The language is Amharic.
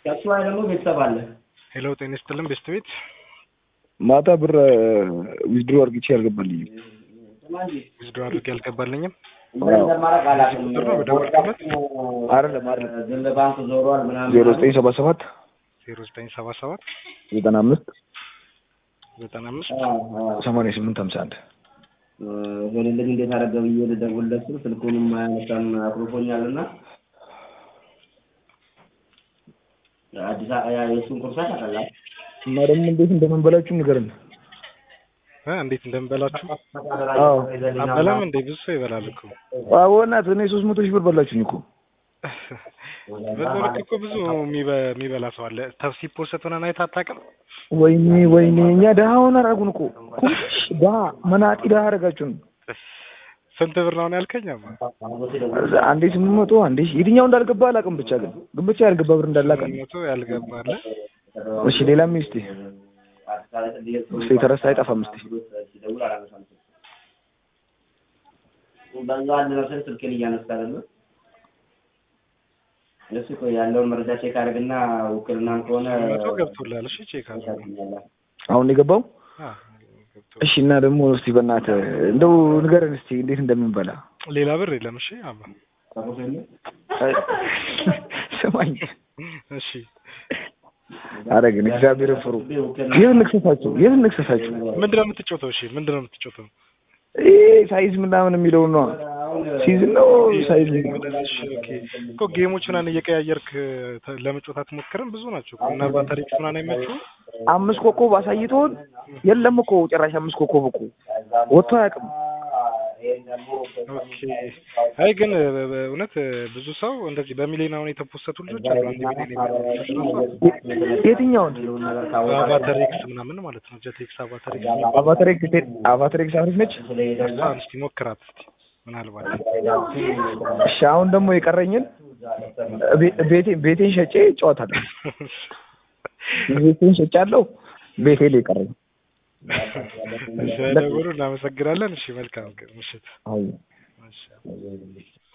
ከሱ ላይ ደግሞ ቤተሰብ አለ። ሄሎ ጤና ይስጥልን ቤስት ቤት ማታ ብር ዊዝድሮ አርግቼ አልገባልኝም። ዊዝድሮ አድርጌ አልገባልኝም። ምን እንደማደርግ አላውቅም። ቁጥር ነው በደወልክበት? አይደለም አይደለም ዝም ባንክ ዞሯል ምናምን ዜሮ ዘጠኝ ሰባ ሰባት ዜሮ ዘጠኝ ሰባ ሰባት ዘጠና አምስት ዘጠና አምስት አዎ፣ አዎ። ሰማንያ ስምንት ሀምሳ አንድ ሆን እንደዚህ እንዴት አደረገ ብዬ ልደውልለት ስል ስልኩንም አያነሳም አኩርፎኛል እና አዲስ አበባ የእሱን ኩርሳት አቀላል እና ደግሞ እንዴት እንደምንበላችሁ ንገርን። እ እንዴት እንደምበላችሁ አዎ አበላም እንዴ ብዙ ሰው ይበላል እኮ አዎ እናት እኔ ሶስት መቶ ሺህ ብር በላችሁኝ እኮ በዛው ልክ እኮ ብዙ የሚበ- የሚበላ ሰው አለ። ተብ ሲፖሰት ሆነን አይተህ አታውቅም? ወይኔ ወይኔ እኛ ድሀ ሆነ አደረጉን እኮ ኩምሽ ድሀ መናጢ ድሀ አደረጋችሁን። ስንት ብር ነው ያልከኝ? አማ አንዴ ስምንት መቶ አንዴ ሺህ የትኛው እንዳልገባ አላውቅም። ብቻ ግን ግን ብቻ ያልገባ ብር እንዳላውቅም። መቶ ያልገባለ እሺ ሌላም እስቲ እስቲ የተረሳ አይጠፋም እስቲ በዛ አንድ ነው ስል ስልኬን እያነሳለ ነው። እሱ እኮ ያለውን መረጃ ቼክ አድርግና ውክልናም ከሆነ መቶ ገብቶላል። እሺ ቼክ አድርግ። ያሳዝኛል። አሁን የገባው አዎ ገብቶ እሺ። እና ደግሞ እስቲ በእናትህ እንደው ንገረን እስቲ እንዴት እንደምንበላ ሌላ ብር የለም። እሺ አማ ስማኝ። እሺ ኧረ ግን እግዚአብሔር ፍሩ። ይህን ንክሰሳችሁ ይህን ንክሰሳችሁ ምንድን ነው የምትጮተው? እሺ ምንድን ነው የምትጮተው? ይሄ ሳይዝ ምናምን የሚለውን ነው ሲዝን ነው ሳይዝ እሺ ኦኬ እኮ ጌሞች ምናምን እየቀያየርክ ተ- ለመጫወት አትሞክርም? ብዙ ናቸው እኮ እና ባታሪክስ ምናምን አይመቹ አምስት ኮከብ አሳይቶን የለም እኮ ጭራሽ አምስት ኮከብ እኮ ወጥቶ አያውቅም። ኦኬ አይ ግን በ- በ- እውነት ብዙ ሰው እንደዚህ በሚሊዮን አሁን የተፖሰቱ ልጆች አሉ። አንድ ሚሊዮን የሚሆኑ ልጆች ራሱ አሉ። የትኛውን በአቫተሪክስ ምናምን ማለት ነው። ጀቴክስ አቫተሪክስ አቫተሬክስ አቫተሬክስ አሪፍ ነች። እሷን እስቲ ሞክራት እስቲ ምናልባት እሺ አሁን ደግሞ የቀረኝን ቤ- ቤቴ- ቤቴን ሸጬ እጫወታለሁ። ቤቴን ሸጫለሁ። ቤቴ ላይ የቀረኝ ስለደወሉ እናመሰግናለን። እሺ መልካም ቀን ምሽት። አዎ እሺ